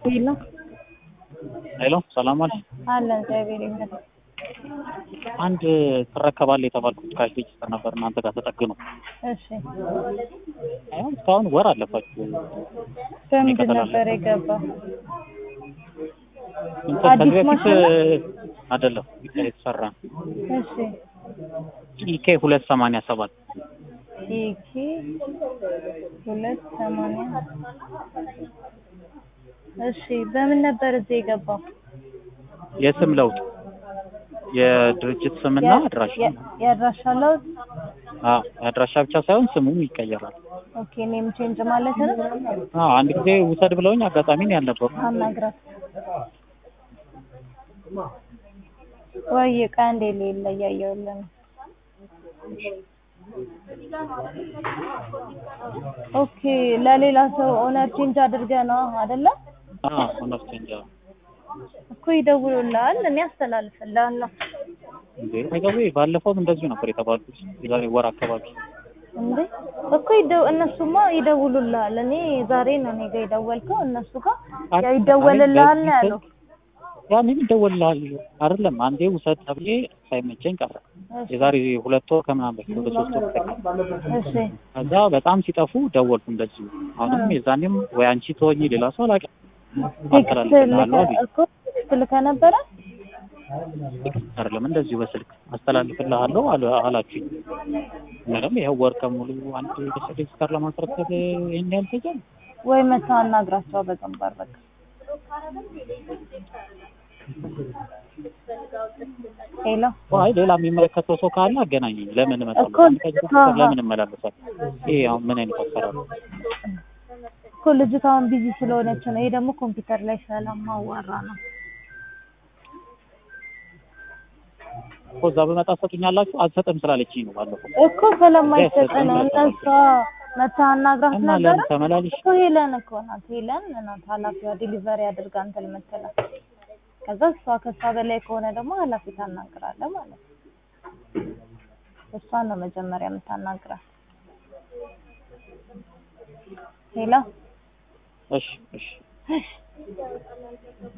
ሄሎ ሄሎ ሰላም አለ አለን እግዚአብሔር ይመስገን። አንድ ትረከባለህ የተባልኩት ካሽ ሬጅስተር ነበር እናንተ ጋር ተጠግኖ እሺ አሁን እስካሁን ወር አለፋችሁ በምንድን ይቀጥላል። ነበር የገባው? እንትን አዲስ ከዚህ በፊት ማሽን ነው? አይደለም የተሰራ እሺ ኢኬ ሁለት ሰማንያ ሰባት ኢኪ ሁለት ሰማንያ እሺ በምን ነበር እዚህ የገባው? የስም ለውጥ የድርጅት ስምና የ- አድራሻ የ- የአድራሻ ለውጥ አዎ የአድራሻ ብቻ ሳይሆን ስሙም ይቀየራል ኦኬ ኔም ቼንጅ ማለት ነው። አዎ አንድ ጊዜ ውሰድ ብለውኝ አጋጣሚ ነው ያልነበሩ አናግራት ወይ ዕቃ እንደ ሌለ እያየሁልህ ነው። ኦኬ ለሌላ ሰው ኦነር ቼንጅ አድርገህ ነው አይደለ? አዎ ኦነር ቼንጅ አዎ እኮ ይደውሉልሃል፣ እኔ አስተላልፍልሃለሁ። እንዴ አይገቡ ባለፈውም እንደዚሁ ነበር የተባሉት የዛሬ ወር አካባቢ እንዴ እኮ ይደው እነሱማ ይደውሉልሃል። እኔ ዛሬ ነው እኔ ጋር የደወልከው፣ እነሱ ጋር ያው ይደወልልሃል ነው ያለው። ያኔም ይደወልልሃል አይደለም አንዴ ውሰድ ተብዬ ሳይመቸኝ ቀረ እሺ የዛሬ ሁለት ወር ከምናምን በፊት ወደ ሶስት ወር በፊት እሺ ከዛ በጣም ሲጠፉ ደወልኩ እንደዚሁ አሁንም የዛኔም ወይ አንቺ ተወኝ ሌላ ሰው አላውቅም ቴክስት አስተላልፍልሃለሁ ልከህ አሉኝ እኮ ቴክስት ልከህ ነበረ? አይደለም እንደዚሁ በስልክ አስተላልፍልሃለሁ አሉ- አላችሁኝ ምንም ይኸው ወር ከሙሉ አንድ ሬጅስተር ለማስረከብ ይህን ያህል ፈጀ ወይ መተህ አናግራቸው በግንባር በቃ ሄሎ አይ ሌላ የሚመለከተው ሰው ካለ አገናኘኝ ለምን እመጣለሁ እኮ አንድ ከዚህ አሃ። ለምን እመላለሳለሁ ይሄ አሁን ምን አይነት አሰራር ነው እኮ ልጅቷ አሁን ቢዚ ስለሆነች ነው። ይሄ ደግሞ ኮምፒውተር ላይ ስለማዋራ ነው። እኮ እዛ በመጣ ሰጡኛላችሁ አልሰጥም ስላለችኝ ነው ባለፈው እኮ ስለማይሰጥ ነው። እነሷ መተህ አናግራት እና ነበረ ለምን ተመላልሽ እኮ ሄለን እኮ ናት። ሄለን ናት ኃላፊዋ ዲሊቨሪ አድርጋ እንትን የምትለው። ከዛ እሷ ከእሷ በላይ ከሆነ ደግሞ ኃላፊ ታናግራለህ ማለት ነው። እሷን ነው መጀመሪያ የምታናግራት። ሄሎ እሺ እሺ